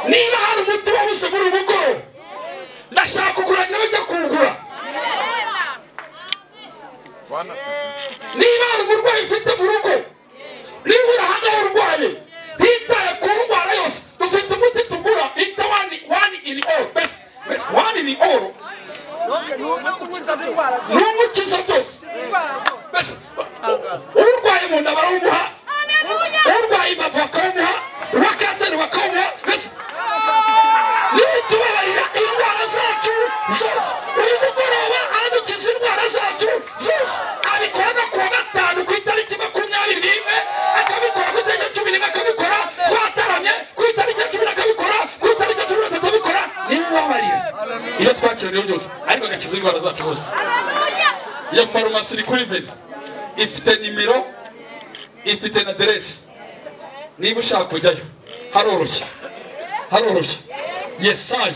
niba hari umuti wabuze muri ubu rugo ndashaka kugura nawe njya kuwugura Bwana asifiwe. niba hari uburwayi ufite mu rugo niba uri ahantu aho urwaye ntitaye ku ndwara yose dufite umuti tugura bita wani wani ini oro besi besi wani ini oro no gukiza indwara zose ni umukiza byose indwara zose besi urwaye mu nda barawumuha urwaye imbavu bakawumuha uwa kanseri bakawumuha besi nitubabarira indwara zacu zose uyu mugoroba aradukiza indwara zacu zose abikorana kuwa gatanu ku itariki makumyabiri n'imwe akabikora ku itariki ya cumi n'imwe akabikora twataramye ku itariki ya cumi akabikora ku itariki ya cumi n'atatu abikora nimubabarire iyo twakiraniye byose ariko agakiza indwara zacu zose iyo farumasi iri kuri veni ifite nimero ifite na aderesi niba ushaka kujyayo haroroshye haroroshye yesaya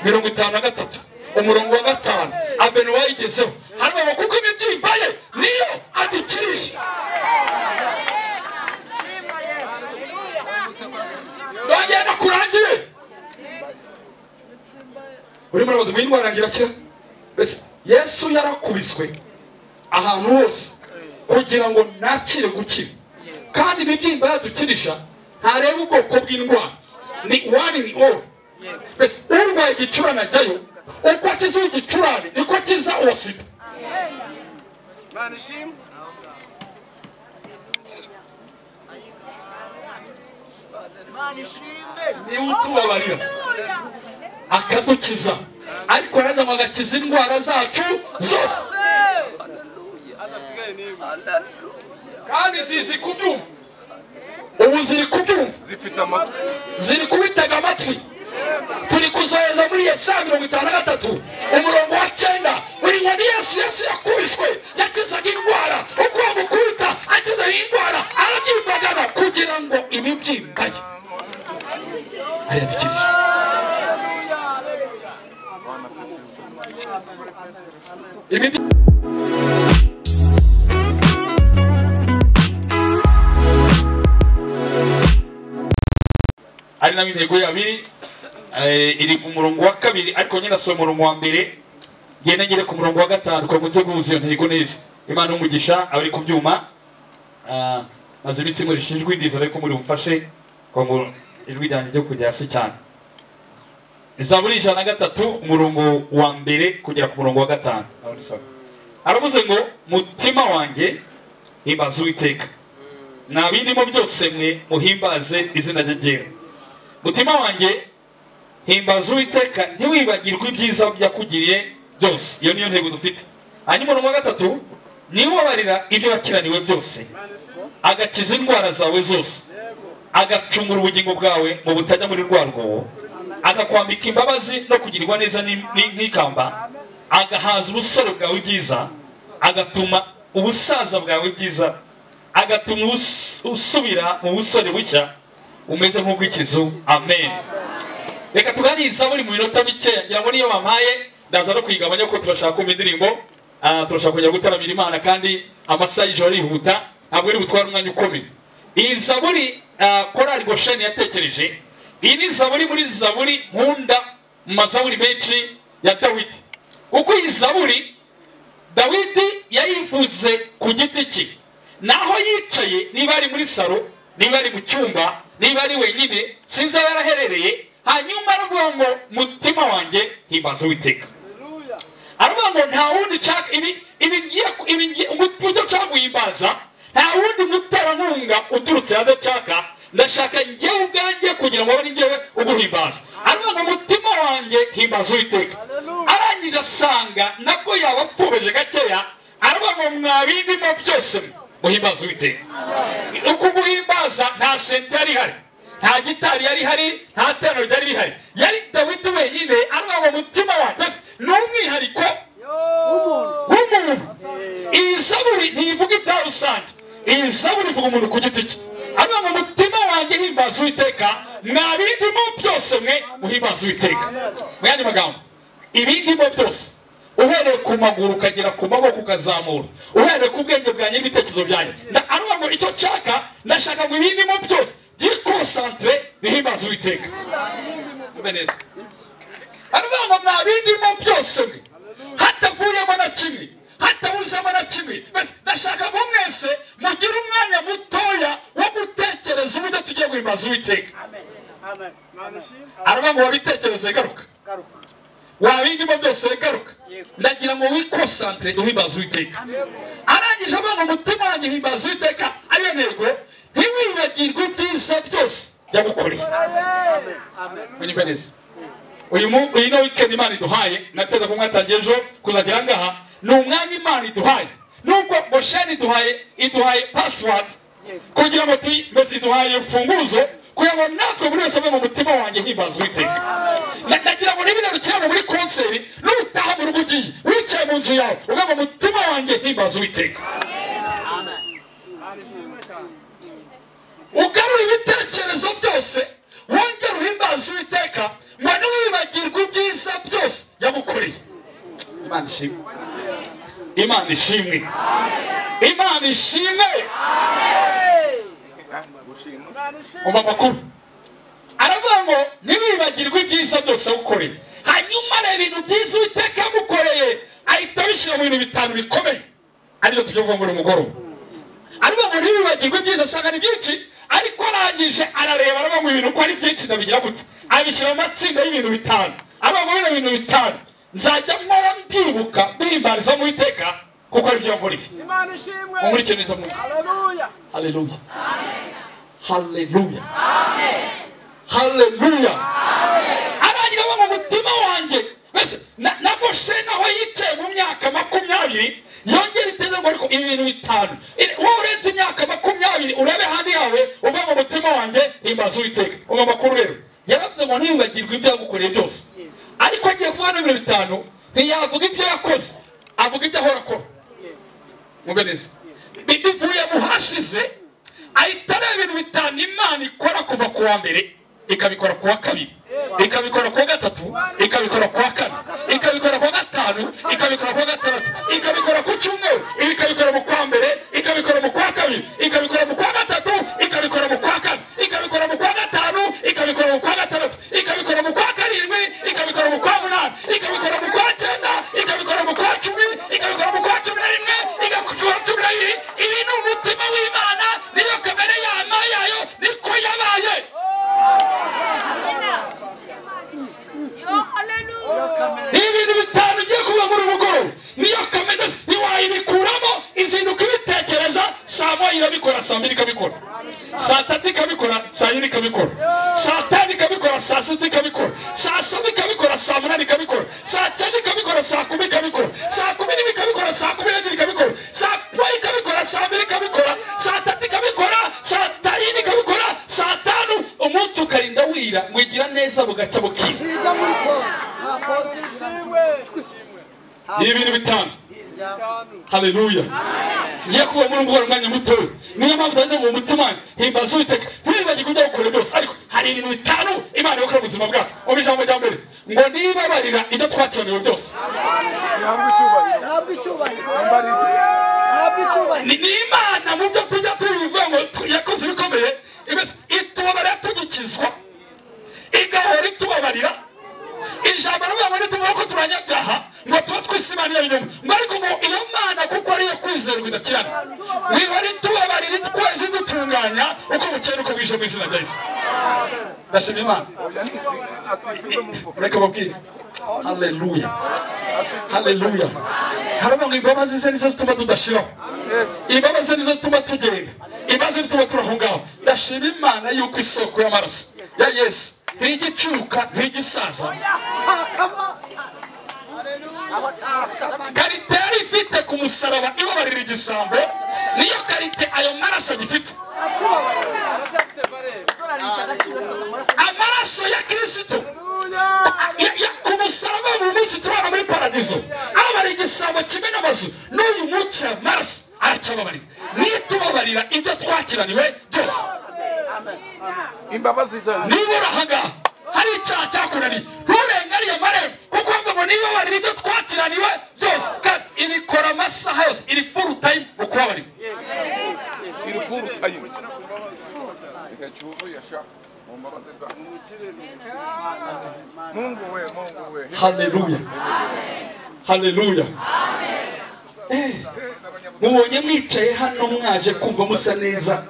mirongo itanu na gatatu umurongo wa gatanu avenu wayigezeho hano kuko imibyimba ye niyo adukirisha nagenda kurangiye uri muri abazi mwindwara ngirakira mbese yesu yarakubiswe ahantu hose kugira ngo nakire gukira kandi imibyimba yadukirisha ntareba ubwoko bw'indwara ni one in all mbese urwaye igicurane ajyayo uko akiza igicurane niko akiza uwa sida Bwana ishimwe. niwe utubabarira akadukiza ariko nanjye ngo agakiza indwara zacu zose Adasigaye n'imwe. kandi zizi kubyumva ubu ziri kubyumva zifite amatwi ziri kubitega amatwi turi kuzohereza muri yesaya mirongo itanu na gatatu umurongo wa cyenda uri ngo ni yesu yesu yakubiswe yakizaga indwara uko wamukubita akizaga indwara arabyimbagana kugira ngo imibyimba ye hariya dukirije imibyimba ari nayo intego yabiri iri ku murongo wa kabiri ariko nyine asoma umurongo wa mbere ngenda ngere ku murongo wa gatanu kugira ngo nze guhuza iyo ntego neza imana n'umugisha abari ku byuma eh, maze iminsi imurisha ijwi ndiza ariko muri bumfashe kugira ngo ijwi ryanjye ryo kujya hasi cyane izaburi ijana na gatatu umurongo wa mbere kugera ku murongo wa gatanu Nawe unisome. aravuze ngo mutima wanjye himbaza uwiteka nta birimo byose mwe muhimbaze izina rye ryera mutima wanjye himbaza uwiteka ntiwibagirwe ibyiza yakugiriye byose iyo niyo ntego dufite hanyuma umurongo wa gatatu niwabarira ibyo wakiraniwe byose agakiza indwara zawe zose agacungura ubugingo bwawe mu butajya muri rwa rwobo akakwambika imbabazi no kugirirwa neza ni- ni- nk'ikamba agahaza ubusore bwawe bwiza agatuma ubusaza bwawe bwiza agatuma ubus- usubira mu busore bushya umeze nk'ubw'ikizu amen reka tuganiriza buri mu minota mikeya ngira ngo niyo bampaye ndaza no kuyigabanya kuko turashaka kumva indirimbo ah, turashaka kongera gutaramira imana kandi amasaha y'ijoro arihuta ntabwo iri butware umwanya ukomeye iyi zaburi ah, korali gosheni yatekereje iyi ni zaburi muri zaburi nkunda mu mazaburi menshi ya dawidi kuko iyi zaburi dawidi yayivuze ku giti cye naho yicaye niba ari muri saro niba ari mu cyumba niba ari wenyine sinzi aho yaraherereye hanyuma aravuga ngo mutima wanjye himbaza uwiteka aravuga ngo nta wundi nshaka ibi ibi ngiye ku- ibi ngiye uburyo nshaka guhimbaza nta wundi muterankunga uturutse hanze nshaka ndashaka njyewe ubwanjye kugira ngo abe ari njyewe uguhimbaza aravuga ngo mutima wanjye himbaza uwiteka arangije asanga nabwo yaba apfubeje gakeya aravuga ngo mwabindimo byose muhimbaza uwiteka uku guhimbaza nta sente yari ihari nta gitari yari ihari nta terano ryari rihari yari dawidi wenyine aravuga ngo mutima wanjye mbese ni umwihariko w'umuntu iyi zaburi ntivuga ibya rusange iyi zaburi ivuga umuntu ku giti cye aravuga ngo mutima wanjye himbaza uwiteka mwa bindimo byose mwe muhimbaza uwiteka mu yandi magambo ibindimo byose uhereye ku maguru ukagera ku maboko ukazamura uhereye ku bwenge bwanjye n'ibitekerezo byanjye Nda- aravuga ngo icyo nshaka ndashaka ngo ibindimo byose byikosantere bihimbaze murakoze uwiteka mbe neza aravuga ngo nta bindimo byose mwe hatavuyemo na kimwe hatabuzemo na kimwe mbese ndashaka ko mwese mugire umwanya mutoya wo gutekereza uburyo tugiye guhimbaza uwiteka Imana ishimwe aravuga ngo wabitekereze garuka wabindimo byose garuka ndagira ngo wikosantire uhimbaza uwiteka arangije avuga ngo umutima wanjye himbaza uwiteka ariyo ntego ntiwibagirwe ibyiza byose yagukoreye unyumve neza uyu mu iyi ni weekend imana iduhaye nateza ko mwatangiye ejo kuzagera aha ngaha ni umwanya imana iduhaye nubwo gosheni iduhaye iduhaye password kugira ngo tuyi mbese iduhaye imfunguzo kugira ngo natwe buri wese ave mu mutima wanjye himbaza uwiteka Na- nagira ngo nibigarukira ngo muri konseri nutaha mu rugo ugiye wicaye mu nzu yawe uvuga ngo mutima wanjye himbaza uwiteka Imana ishimwe cyane ugarura ibitekerezo byose wongera uhimbaza uwiteka ngo ntiwibagirwe ibyiza byose yagukoreye imana ishimwe imana ishimwe imana ishimwe gushimuse mu makuru aravuga ngo ntiwibagirwe ibyiza byose yagukoreye hanyuma reba ibintu byiza uwiteka yagukoreye ahita abishyira mu bintu bitanu bikomeye aribyo tujya kuvuga muri mugoroba ariko ngo ntibibagirwe ibyiza asanga ni byinshi ariko arangije arareba aravuga ngo ibintu uko ari byinshi ndabigira gute abishyira mu matsinda y'ibintu bitanu aravuga ngo bino bintu bitanu nzajya mpora mbyibuka mbihimbariza mu iteka kuko ari byo nkuriye Imana ishimwe mumurikire neza mwuka Haleluya haleluya haleluya haleluya arangira aba mu mutima wanjye mbese na na gosheni aho yicaye mu myaka makumyabiri yongera iteze ngo ariko ibintu bitanu Iri- wowe urenze imyaka makumyabiri urebe ahandi yawe uve mu mutima wanjye himbaza uwiteka umva amakuru rero yaravuze ngo ntiyibagirwe ibyo yagukoreye byose ariko agiye kuvuga n'ibintu bitanu ntiyavuga ibyo yakoze avuga ibyo ahora akora mwumve neza Bi- bivuye mu hashize ahita areba ibintu bitanu imana ikora kuva ku wa mbere ikabikora ku wa kabiri ikabikora ku wa gatatu ikabikora ku wa kane ikabikora ku wa gatanu ikabikora ku wa gatandatu ikabikora ku cyumweru ibi ikabikora mu kwa mbere ikabikora mu kwa kabiri ikabikora mu kwa gatatu ikabikora mu kwa kane ikabikora mu kwa gatanu ikabikora mu kwa gatandatu ikabikora mu kwa karindwi ikabikora mu kwa munani ikabikora mu kwa cyenda ikabikora mu kwa cumi ikabikora mu kwa cumi na rimwe igakora cumi na bibiri ibi ni umutima w'imana niyo kamere yama yayo niko yabaye ni ibintu bitanu ugiye kuba muri ubu bworo niyo kamere ntiwayibikuramo izinduka ibitekereza saa moya irabikora saa mbiri ikabikora saa tatu ikabikora saa yine ikabikora saa tanu ikabikora saa sita ikabikora saa saba ikabikora saa munani ikabikora saa cyenda ikabikora saa kumi ikabikora saa kumi n'imwe ikabikora saa kumi n'ebyiri ikabikora saa moya ikabikora saa mbiri ikabikora saa tatu ikabikora saa ta- yine ikabikora saa tanu umunsi ukarinda wira wigira neza bugacya bukira hirya muri pose nta pose Ishimwe ni ibintu bitanu hirya haleluya ngiye kuba muri ubwo mwanya mutoya niyo mpamvu ndaje ngo umutima wanjye himbaza uwiteka ntiwibagirwe ibyo gukora byose ariko hari ibintu bitanu imana yakora mu buzima bwacu umva ijambo rya mbere ngo nibabarira ibyo twakiraniwe byose Ihabwe icyubahiro ntabwo icyubahiro Mbarira ntabwo icyubahiro ni ni imana mu byo tujya tubivuga ngo tu- yakoze ibikomeye imeze- itubabarira tugikizwa igahora itubabarira ijambo rivuga ngo nituvuga ko turanyabyaha ngo tuba twise imana iyo binyoma ngo ariko ngo iyo mana kuko ariyo kwizerwa idakirana mwihora itubabarira twese idutunganya uko bukeye nuko bwije mu izina rya yesu ndashima imana Oya nisi asifirwe mu mvugo mureke mubwire haleluya Asifirwe haleluya haravuga ngo imbabazi ze nizo zituma tudashiraho imbabazi nizo zituma tugenda imbabazi zituma turaho ngaho ndashima imana yuko isoko y'amaraso ya yesu ntigicuka ntigisaza karite yari ifite ku musaraba ibabarira igisambo niyo karite ayo maraso agifite Aracyafite barere amaraso ya kirisito Haleluya Ya- ya- ku musaraba buri munsi turabona muri paradizo ababara igisabo kimwe n'amazu n'uyu munsi amaraso aracyababarira nitubabarira ibyo twakiraniwe byose Imbabazi zayo niba uri ahangaha hari icyaha cyakunaniye nturenge ariyo marembo kuko ngo ngo niba barira ibyo twakiraniwe byose kandi ibikora amasaha yose iri furu tayimu mu kubabarira irifuru tayimu Mungu we, Mungu we. haleluya haleluya Eh, mubonye mwicaye hano mwaje kumva musa neza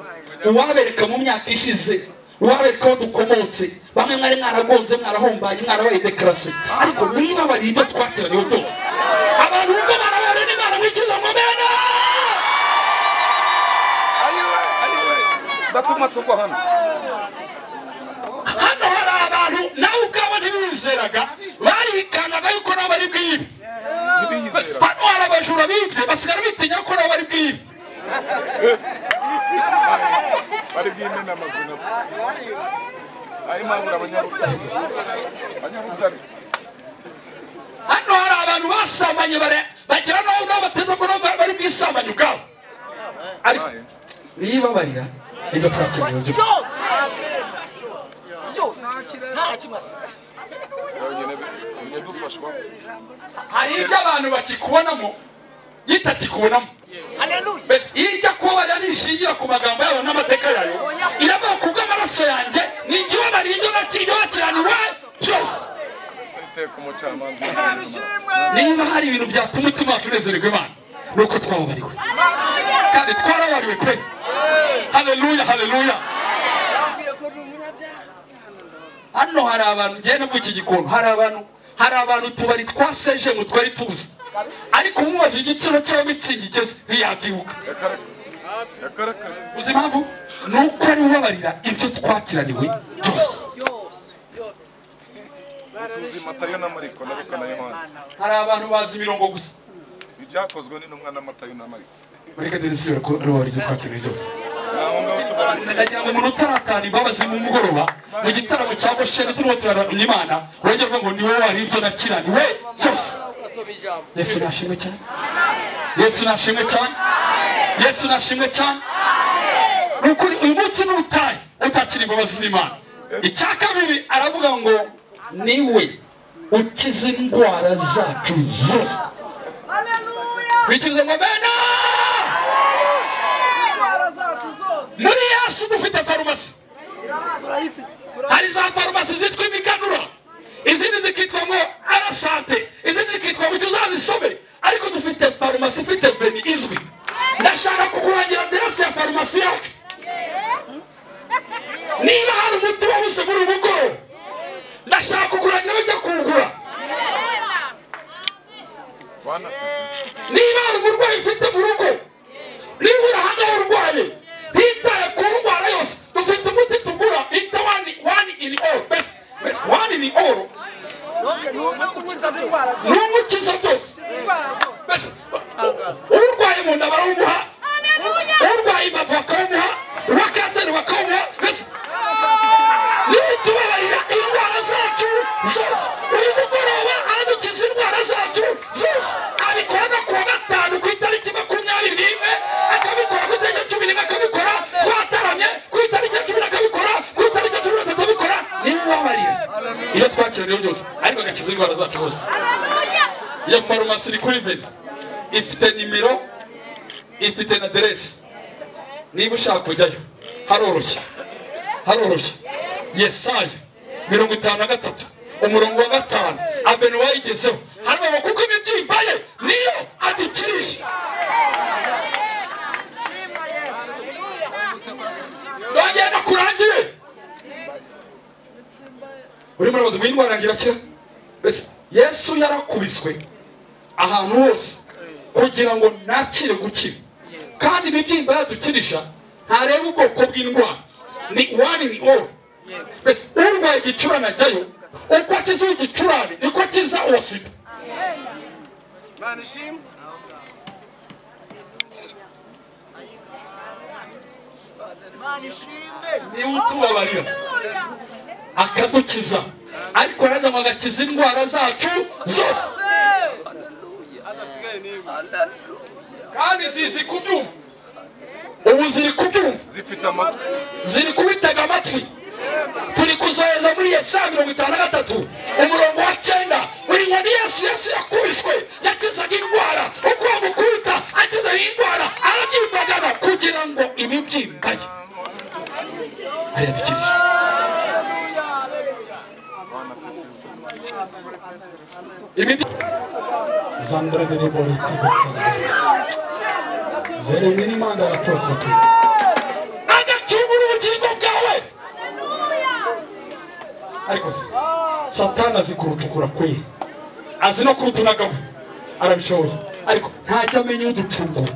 uwabereka mu myaka ishize uwabereka aho dukomotse bamwe mwari mwaragonze mwarahombaye mwarabaye dekarase ariko niba bari ibyo twakiraniwe byose abantu bumva barabare ni baramwikiza mu mena ayiwe ayiwe batuma tugwa hano hano hari abantu nawe ubwabo ntibizeraga barikanaga yuko nabo bari bwibe ntibiyizera hano hari abajura bibye basigara bitinya ko nabo bari bwibe bari bwimena amazu nabo ari mpamvu abanyarutare abanyarutare hano hari abantu basambanye bare- bagera n'aho n'aho bateze ngo nabo bari bwisambanye ubwabo ariko nibabarira nibyo twakeneye byo byose byose nta na kimwe asize tumye dufashwa hari ibyo abantu bakikubonamo yitakikubonamo haleluya mbese iyo ijya kuba barira nishingira ku magambo yabo n'amateka yayo iravuga ku bw'amaraso yanjye ni igihe barira ibyo bakiranirwa byose iteka umucamanza niba hari ibintu byatuma umutima wacu unezererwa imana ni uko twababariwe kandi twarabariwe pe haleluya haleluya yambwiye ko ni umunyabyaha hano hari abantu ngiye no muri iki gikondo hari abantu hari abantu tubari twaseje mu twari tuzi ariko umubajije igiciro cy'aho mitsingi igeze ntiyabyibuka yakarakara uzi impamvu ni uko ari ubabarira ibyo twakiraniwe byose byose byose tuzi matayo n'amariko n'aruka na yohana hari abantu bazi imirongo gusa ibyakozwe n'intumwa n'amatayo n'amariko reka ndabisubira ko ari ubabarira ibyo twakiraniwe byose naho ngaho tugarutse ndagira ngo umuntu utaratana imbabazi mu mugoroba mu gitaramo cya gosheni turimo turaramya imana urajya avuga ngo ni wowe wari ibyo nakiraniwe byose ugasoma ijambo yesu nashimwe cyane yesu nashimwe cyane yesu nashimwe cyane ni ukuri uyu munsi ni ubutayu utakira imbabazi z'imana icya kabiri aravuga ngo niwe ukiza indwara zacu zose bikize ngo bena Indwara zacu zose. muri yesu dufite farumasi hari za farumasi zitwa imiganura izindi zikitwa ngo arasante izindi zikitwa ngo ujye uzazisome ariko dufite farumasi ifite veni izwi ndashaka kukurangira adresi ya farumasi yacu niba hari umuti wabuze muri ubu bugoroba ndashaka kukurangira ujya kuwugura banasize niba hari umurwayi ufite mu rugo niba uri ahangaha urwaye ntitaye ku ndwara yose dufite umuti tugura bita wani wani ini oro besi besi wani ini oro ntuke ntuke kunyuriza byose indwara zose ni umukiza byose indwara zose Basi, urwaye mu nda barawumuha urwaye imbavu bakawumuha uwa kanseri bakawumuha mbese nitubabarira indwara zacu zose uyu mugoroba aradukiza indwara zacu zose abikora no kuwa gatanu ku itariki makumyabiri n'imwe akabikora ku itariki ya cumi n'imwe akabikora twataramye ku itariki ya cumi akabikora ku itariki ya cumi na gatatu abikora nimubabarire iyo twakiraniye byose ariko agakiza indwara zacu zose iyo farumasi iri kuri veni ifite nimero ifite na aderesi niba ushaka kujyayo haroroshye haroroshye yesaya mirongo itanu na gatatu umurongo wa gatanu avenu wayigezeho harabaho kuko imibyimba ye niyo adukirisha nongera kurangire urimo urabaza ngo iyi ndwara ngirakira mbese yesu yarakubiswe ahantu hose kugira ngo nakire gukira kandi ibibyimba yadukirisha ntareba ubwoko bw'indwara ni wani ni oro mbese urwaye igicurane ajyayo uko akiza igicurane niko akiza uwo sida Imana ishimwe. imana ishimwe niwe utubabarira akadukiza ariko araza ngo agakiza indwara zacu zose Adasigaye ni iwe. kandi zizi kubyumva ubu ziri kubyumva zifite amatwi ziri kubitega amatwi turi kuzohereza muri yesaya mirongo itanu na gatatu umurongo wa cyenda buri nkoni yesu yesu yakubiswe yakizaga indwara uko bamukubita akizaga indwara arabyimbagana kugira ngo imibyi ibi zandra de rebori tivi sandra zeremye n'imana aratofote najya cyubura ubugingo bwawe ariko se, satani azi kurutukura kwe azi no kurutunagamo arabishoboye ariko ntajya amenya uducungura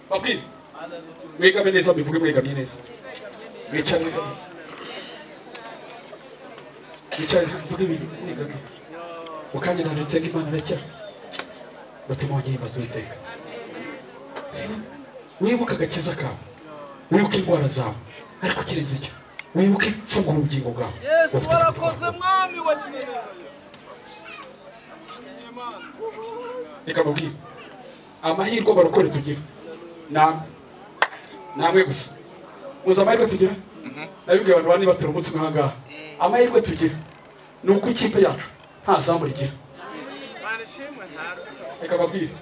babwire mwegamye neza mbivuge mwegamye neza bica neza bica neza mvuge ibintu mwegamye mu kanya nabitse ko imana aracya batuma wanyimba z'uwiteka wibuke agakiza kawe wibuke indwara zawe ariko kirenze icyo wibuke mfungura ubugingo bwawe yesu Ubutaka warakoze mwami wa nimero reka mubwire amahirwe abarokore tugira namwe namwe gusa muzi amahirwe tugira nabibwiye abantu bane batura umunsi umwe ahangaha amahirwe tugira ni uko ikipe yacu nta zamu rigira mana ishimwe ntabwo reka mabwire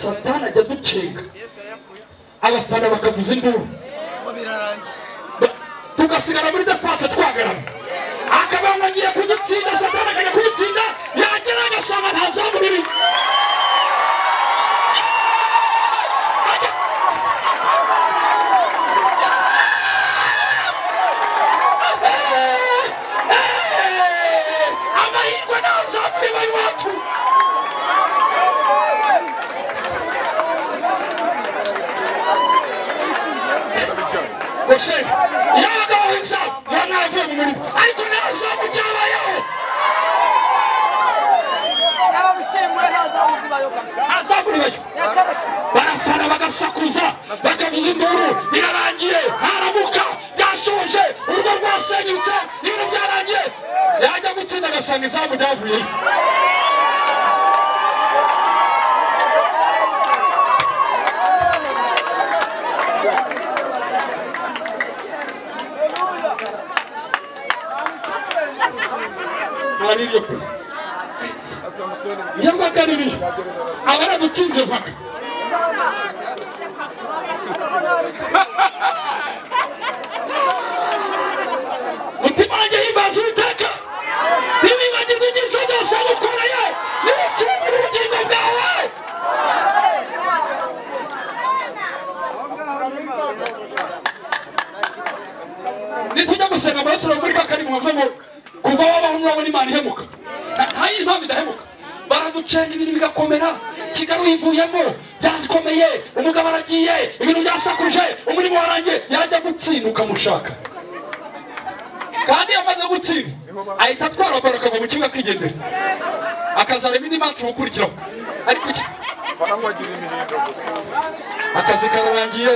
satani ajya ducenga yesu yayakuye abafana bakavuza induru ngo birarangiye Ba- tugasigara muri defanse twagaramye akabaho ngo agiye kudutsinda satani akajya kudutsinda yagera agasanga nta zamu ririmo amahirwe ntazamure bari wacu gosheri yabagaho izamu uba mwaravuye mu murimo ariko ntazamu cyabayeho yarabishimwe ntazabuze ibayo kabisa azamure bayo yakabaka barasara bagasakuza bakavuza induru birarangiye haramuka byashoje urugo rwasenyutse ibintu byarangiye yajya gutsinda agasanga izamu ryavuyeyo abaririye pe yabagaririye abaragutinze mpaka mutima wanjye himbaza uwiteka ntiwibagirwe ibyiza byose wamukoreye niwucungure ubugingo bwawe nitujya gusenga amaraso yawe muri kakari mwavemo kuva wabaho murabona imana ihemuka Nta- nta yindi mpamvu idahemuka baraducenga ibintu bigakomera kigali uyivuyemo byakomeye umugabo aragiye ibintu byasakuje umurimo warangiye yajya gutsinda ukamushaka kandi yamaze gutsinda ahita atwara baro akava mu kibuga akigendera akazarema indi manci ubukurikiraho ariko iki barangwagira imihindo akazi kararangiye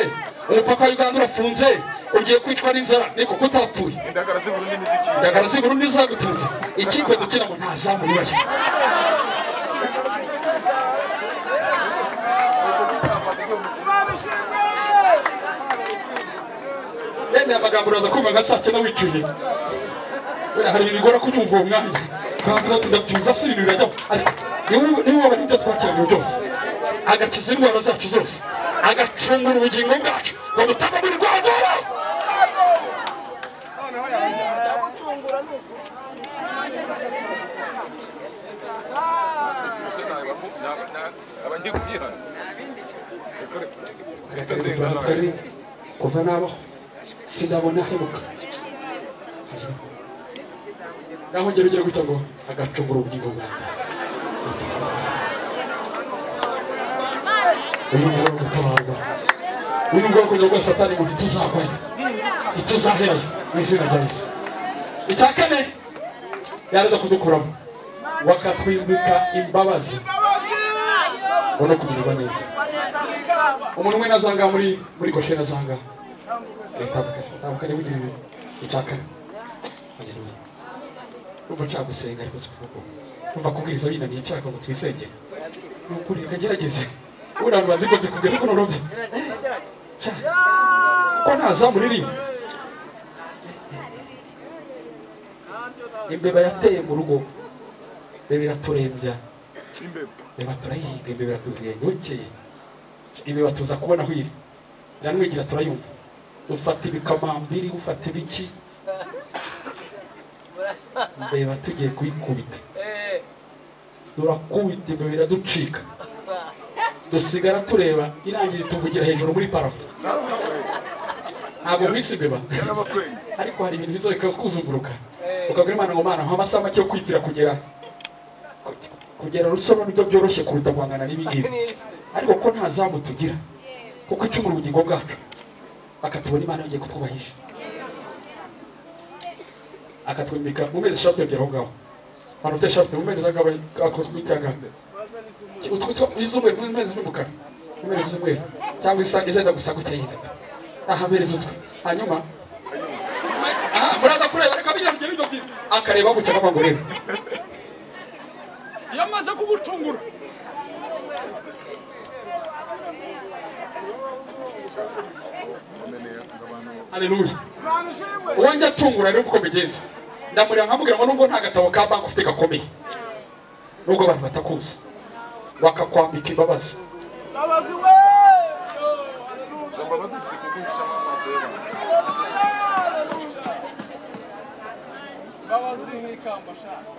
umupaka wa uganda urafunze ugiye kwicwa n'inzara niko kutapfuye indagara z'ubururu n'imiziki ndagara si burundi zagutunze ikipe dukina mu ntazamu ribayo bene aya magambo uraza kumva nka saa cyenda wicuye Buriya hari ibintu bigora kubyumva uwo mwanya twavuga tugabyuza si ibintu birajyaho ariko niwe- niwe wabona ibyo twakiraniwe byose agakiza indwara zacu zose agacungura ubugingo bwacu ngo butagwa muri rwa rwobo gusa aba ngiye kubyihana Tukariri, kuva nabaho sindabona ahemuka naho ngero ugera gutya ngo agacungura ubugingo bwanjye uyu ni ubwoko gutabarwa uyu ni ubwoko bwa satani ngo ntituzagwayo ntituzaherayo mu izina rya yesu icya kane yaraza kudukuramo ngo akatwimbika imbabazi ngo no kugirirwa neza umuntu umwe nazanga muri muri gosheri azanga tambuka tambuka niba ugira ibintu icya kane haleluya numva nshaka gusenga ariko si kuko numva kubwiriza binaniye nshaka ngo twisengere ni ukuri reka ngerageze buriya abantu bazi ko nzikubwira ariko norobye ko ntazamu ririmo imbeba yateye mu rugo imbeba iraturembya imbeba imbeba turayihinga imbeba iratugenda bukeye imbeba tuza kubona aho iri iranwigira turayumva ufata ibikamambiri ufata ibiki ndeba tugiye kuyikubita Eh, turakubita ibyo biraducika dusigara tureba irangira tuvugira hejuru muri parafu ntabwo wisi imbeba ariko hari ibintu biza bikakuzunguruka ukabwira imana ngo mana mpa amasaha make yo kwipfira kugera kugera rusoro nibyo byoroshye kuruta guhangana n'ibingibi ariko ko nta zamu tugira kuko icumura ubugingo bwacu akatubona imana yongeye kutwubahisha akatwimika mu mezi eshatu yabyera aho ngaho abantu bafite eshatu mu mezi agaba akatwitaga utwitwa iz'umweru mu mezi z'umukara mu mezi z'umweru cyangwa isa izenda gusa gutya yenda ahamereza utwe hanyuma aha muraza kureba reka bijya bigera ibyo byiza akareba gutya n'amagorero iyo amaze kugutungura haleluya uwanjye atungura rero uko mbigenza ndamureba nkamubwira ngo nubwo nta gatabo ka banki ufite gakomeye nubwo abantu batakuzi bakakwambika imbabazi Babazi we! Izo mbabazi ziri kuguhishamo amaso y'abantu. Babazi nk'ikamba shaka.